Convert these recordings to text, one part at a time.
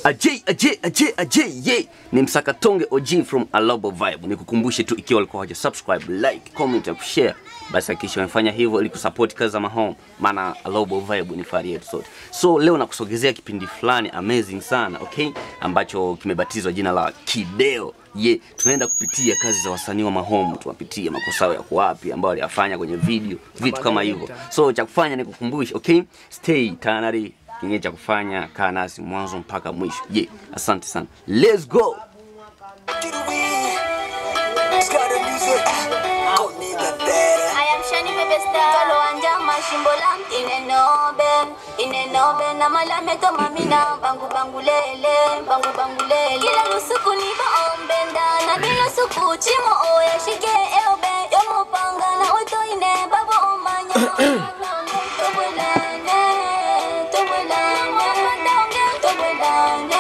Ajay, Ajay, Ajay, Ajay, yeah. Ni msakatonge OG from Alobo Vibe. Nikukumbushe tu ikiwa walikuwa hawaja subscribe, like, comment na share, basi hakikisha wamefanya hivyo ili kusupport kazi za Mahome, maana Alobo Vibe ni fahari yetu sote. So leo nakusogezea kipindi fulani amazing sana, okay, ambacho kimebatizwa jina la Kideo. Ye, yeah, tunaenda kupitia kazi za wasanii wa Mahome, tunapitia makosa yao yako wapi ambayo waliyafanya kwenye video, vitu kama hivyo. So cha kufanya ni kukumbusha, okay, stay tayari kingine cha kufanya kaa nasi mwanzo mpaka mwisho ye yeah. asante sana let's go I am Shani Bebe Star. Kalo anja mashimbo lam inenobe inenobe na malame to mamina bangu bangu lele bangu bangu lele kila lusuku ni baombe ndana bila suku chimo oya shike eobe yomo panga na oto ine babo omanya Tobwelane, tobwelane, tobwelane,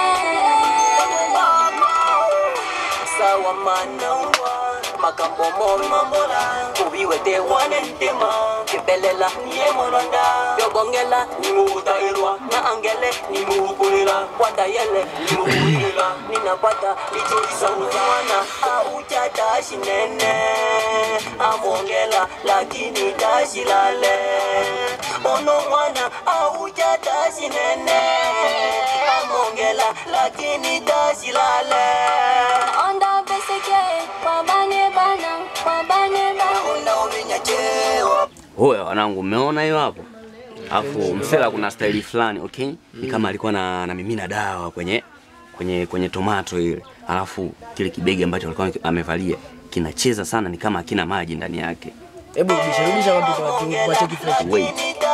sawa manawa makambo momambola kubiwete wanentema kebelela niemolonda yobongela nimuutairwa na angele nimuukulila wadayele nimuulila ninapata lichoisauzana aucha tashi nene amongela lakini tashi lale ono mwana aucha tashi nene amongela lakini tashi lale onda beseke wabane bana wabane bana unaominya cheo hoya wanangu mmeona hiyo hapo alafu msela kuna staili fulani okay ni kama alikuwa na, na mimina dawa kwenye kwenye kwenye tomato ile alafu kile kibegi ambacho alikuwa amevalia kinacheza sana ni kama hakina maji ndani yake Hebu rudisha rudisha watu kwa watu wacheki fresh. wait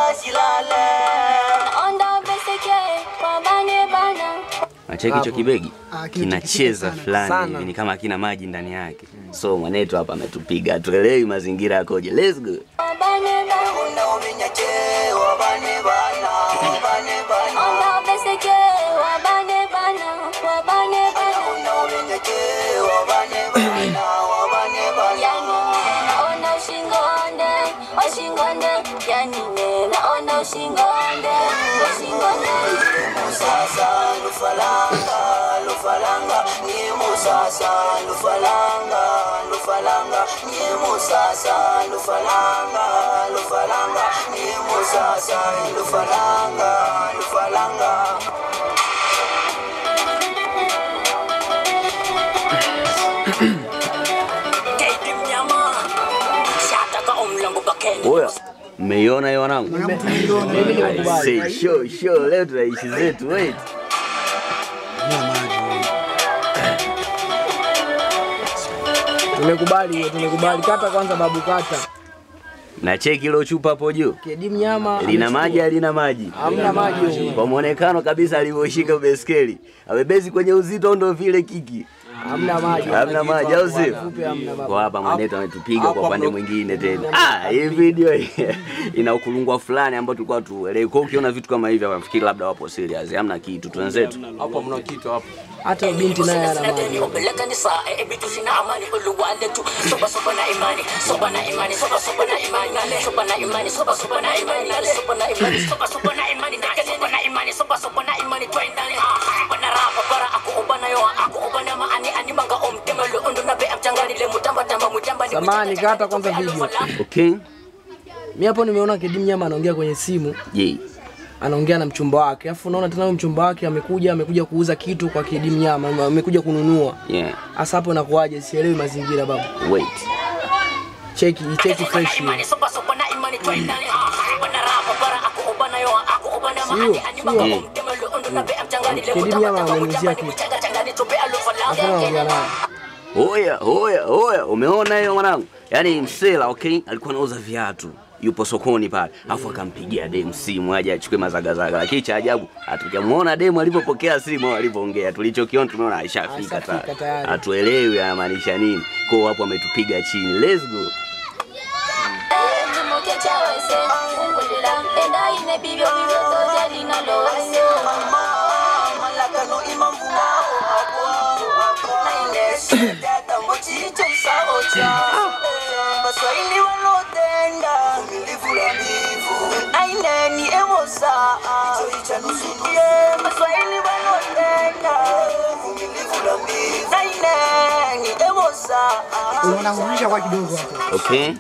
onda beseke wabane bana nacheki hicho kibegi Ah, kinacheza sana, fulani sana. hivi ni kama hakina maji ndani yake so mwanetu hapa ametupiga tuelewi mazingira yakoje let's go wabane bana unaominya cheo bane bana bane bana onda beseke wabane bana wabane bana unaominya cheo bane bana bane bana yani naona ushingonde washingonde yani naona ushingonde washingonde musasa lufalanga lufalanga ni musasa lufalanga lufalanga ni musasa lufalanga lufalanga ni musasa lufalanga lufalanga Kedi mnyama shataka umlango bakeni Oya, mmeiona hiyo wanangu? Mimi nimekubali. I say, show, show, leo tunaishi zetu, wait. Tumekubali hiyo, tumekubali. Kata kwanza babu kata. Na cheki ilo chupa hapo juu. Kedi mnyama Lina amechukua. maji halina maji? Hamna maji huko. Kwa muonekano kabisa alivyoshika beskeli. Amebezi kwenye uzito ndo vile kiki. Hamna maji. Hamna maji au sio? Fupi hamna babu. Kwa hapa mwanetu ametupiga kwa upande mwingine tena. Ah, hii video ina ukulungwa fulani ambao tulikuwa tuelewi. Kwa hiyo ukiona vitu kama hivi wafikiri labda wapo serious. Hamna kitu, twenzetu. hapo mna kitu hapo Hata binti naye ana maji. Sinadeni upeleka ni saa e bitu sina amani uluwale tu soba soba na imani soba na imani soba soba na imani nale soba na imani soba soba na imani nale soba na imani soba soba na imani nale soba na imani soba soba na imani twendale bana rapa bara aku ubana yo aku ubana maani ani manga omtemelo undu na be amchangani le mutamba tamba mutamba ni Samahani, kata kwanza video. Okay? Mimi hapo nimeona Kedi mnyama anaongea kwenye simu, Je, anaongea na mchumba wake. Alafu unaona tena huyo mchumba wake amekuja amekuja kuuza kitu kwa Kedi mnyama, amekuja kununua. yeah. Hasa hapo inakuwaje? Sielewi mazingira babu. Wait. Cheki, cheki fresh hiyo. imani soba soba na imani twendale bana rapa bara aku ubana yo aku ubana maani ani manga Sio. omtemelo undu na be amchangani le Kedi mutamba mnyama tamba amemuzia mutamba ni kitu. mchanga changani tupe alufala Hakuna anaongea naye. Oya, oya, oya, umeona hiyo mwanangu? Yaani msela, okay, alikuwa anauza viatu yupo sokoni pale, alafu akampigia demu simu aje achukue mazagazaga, lakini cha ajabu hatujamuona demu alivyopokea simu au alivyoongea. Tulichokiona tumeona ashafika Ashafika tayari, tayari. hatuelewi anamaanisha nini. Kwa hiyo hapo ametupiga chini. Let's go. Nimuke chawese ungulila enda ine bibyo bibyo toje linalowese malakano imamvuma naine data mochicho saocha baswahili walotenda milivula mivu naineni ewosa Yeah, maswahili wanotenda naineni ewosa Wanahusisha kwa kidogo hapo. Okay.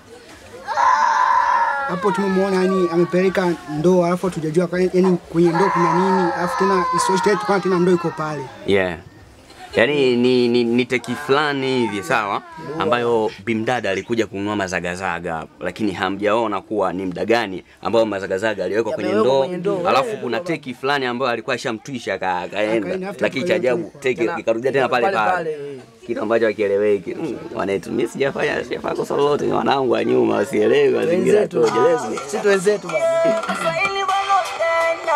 Hapo tumemwona yani amepeleka ndoo alafu tujajua yani kwenye ndoo kuna nini alafu tena isitoshe tena tukaona tena ndoo iko pale. Yeah. Yaani ni, ni, ni teki fulani hivi sawa, ambayo bimdada alikuja kununua mazagazaga hapo, lakini hamjaona kuwa ni mda gani ambao mazagazaga aliwekwa kwenye Yamewekwa ndoo, kwenye ndoo. alafu Eh, kuna teki fulani ambayo alikuwa ashamtwisha aka- akaenda, Akaenda, after lakini cha ajabu teki Tena- ikarudia tena pale pale pale, pale. kitu ambacho hakieleweki. Mm, Wanetu, mimi sijafanya sijafanya kosa lolote, ni wanangu wa nyuma wasielewi mazingira Wenzetu. toje. Sisi wenzetu baba. maswahili wanotenda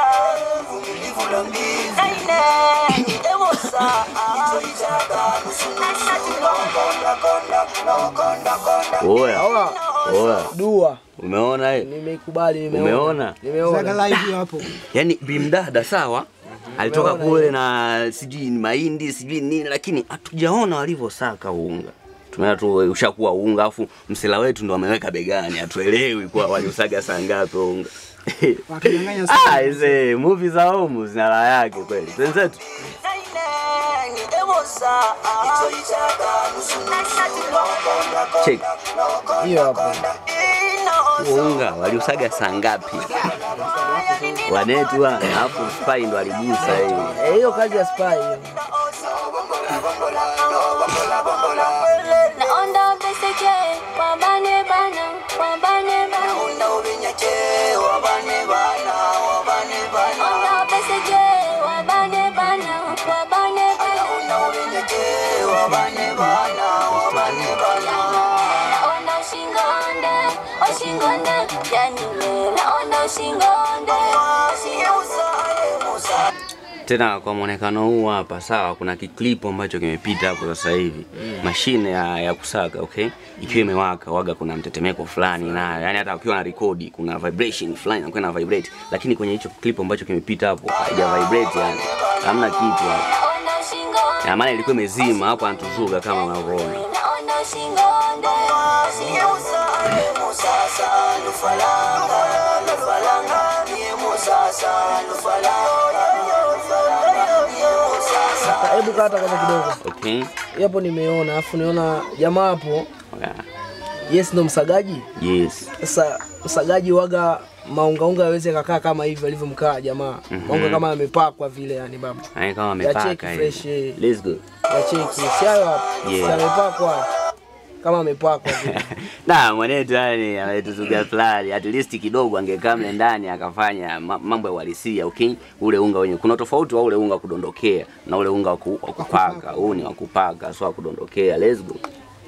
naineni ewosa Oya, Hawa oya, dua umeona hiyo? nimeikubali nimeona. Umeona? Zaga Nimeona. live hiyo hapo. Yaani bimdada sawa, alitoka Umeona kule hiyo? na sijui ni mahindi sijui nini, lakini hatujaona walivyosaka unga. Tumeona tu ushakuwa unga, afu msela wetu ndo ameweka begani, hatuelewi kwa waliusaga saa ngapi unga. Wakanyang'anya Ah, sana. ise movie za homu zina raha yake kweli. Wenzetu naineni ewosa check Hiyo hapo. huo unga waliusaga saa ngapi? Wanetu wa alafu spy ndo aligusa hiyo. Eh, hiyo kazi ya spy hiyo. naonda beseke wabane bana wabane bana onda beseke wabane bana wabane bana naona ushingonde ushingonde yani naona ushingonde tena kwa mwonekano huu hapa sawa, kuna kiklipu ambacho kimepita hapo sasa hivi mashine ya, ya kusaga okay, ikiwa imewaka waga, kuna mtetemeko fulani na yani, hata ukiwa na rekodi kuna vibration fulani inakuwa na vibrate, lakini kwenye hicho clip ambacho kimepita hapo haija vibrate, yani hamna kitu hapo, naona ushingonde na maana ilikuwa imezima hapo, anatuzuga kama unavyoona. naona ushingonde Sasa, Hebu kata kata kidogo. Okay, Hapo nimeona, alafu niona jamaa hapo. okay. Yes, ndo msagaji. Yes. Sasa msagaji waga maungaunga yaweze kakaa kama hivi alivyomkaa jamaa. Maunga kama yamepakwa vile yani baba. Yani kama Ya cheki amepaka fresh, hivi. eh. Let's go. Ya cheki. Si hayo hapo. Yeah. Si amepakwa. Kama amepakwa vile. na mwanetu yani ametuzuga fulani, at least kidogo angekaa mle ndani akafanya ma- mambo ya uhalisia okay. Ule unga wenye kuna tofauti wa ule unga wa kudondokea na ule unga wa ku- wa kupaka. Huu ni wa kupaka, sio wa kudondokea. Let's go.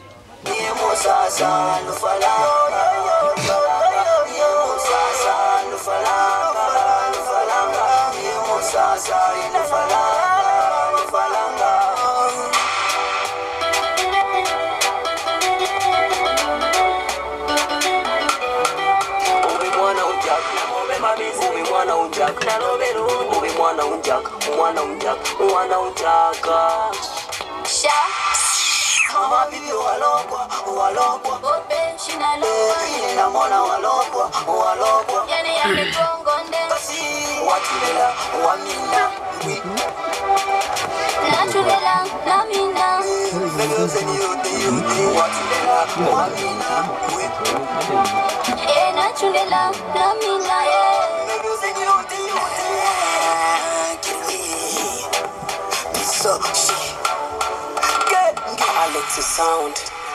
Ubi mwana unjak, ubi mwana unjak, ubi mwana unjak, mwana unjak, mwana unjaka. sha gope shinaloa yani yamegongonde natulela namina e natulela namina e Alexi Sound.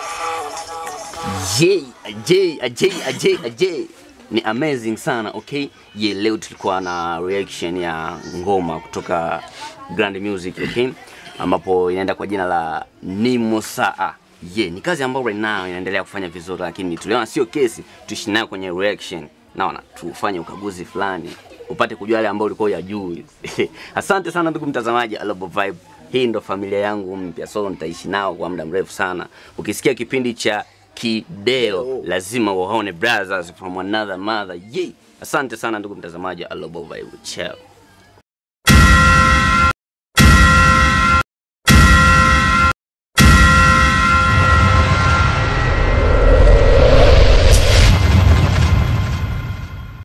Ajay, ajay, ajay, ajay, ajay. Ni amazing sana okay. Ye, leo tulikuwa na reaction ya ngoma kutoka Grand Music okay, ambapo inaenda kwa jina la Nimo Saa. Ye, ni kazi ambayo right now inaendelea kufanya vizuri, lakini tuliona sio kesi tuishi nayo kwenye reaction. Naona tufanye ukaguzi fulani upate kujua yale ambayo ulikuwa hujui. Asante sana ndugu mtazamaji, Alobo Vibe hii ndo familia yangu mpya, so nitaishi nao kwa muda mrefu sana. Ukisikia kipindi cha Kideo lazima uwaone brothers from another mother. Yay! Asante sana ndugu mtazamaji, Alobo Vibe. Ciao.